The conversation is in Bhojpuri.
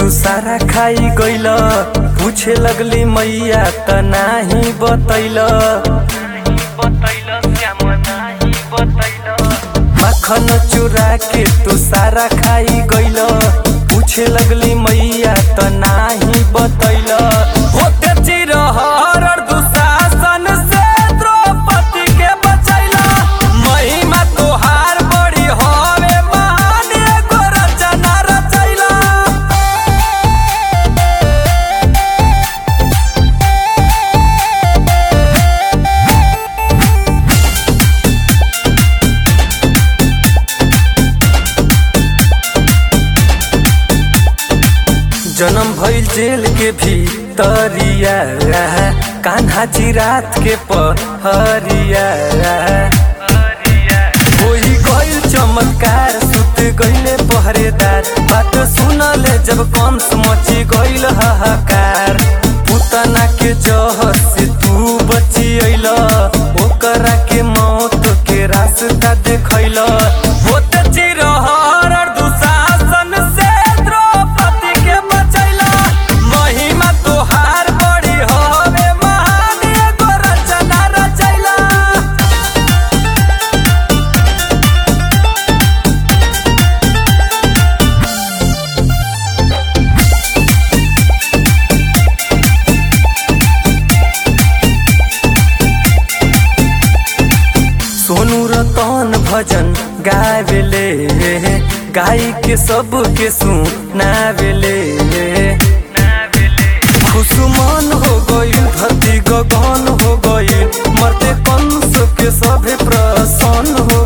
तू सारा खाई गइल पूछे लगली मैया त नाही बतैल मखन चुरा के तू सारा खाई गइल पूछे लगली मैया त नाही बतैल होते चिरहर दुशासन से द्रौपदी के बचैला महिमा तोहार बड़ी हवे मान एगो रचना रचैला जन्म भइल जेल के भीतरिया कान्हा जी रात के पहरिया होई गइल चमत्कार सुत गइले पहरेदार बात सुनले जब कंस मची गइल हाहाकार पुतना के जहर से तू बची अइल ओकरा के मौत के रास्ता देखैल होते चिरहर दुशासन से द्रौपदी के बचैला महिमा तोहार बड़ी हवे महान एगो रचना रचैला सोनू रतन भजन गावेले गाई के सब के सुनावेले खुशमन हो गइल धरती गगन हो गइल मरते कंस के सभे प्रसन्न हो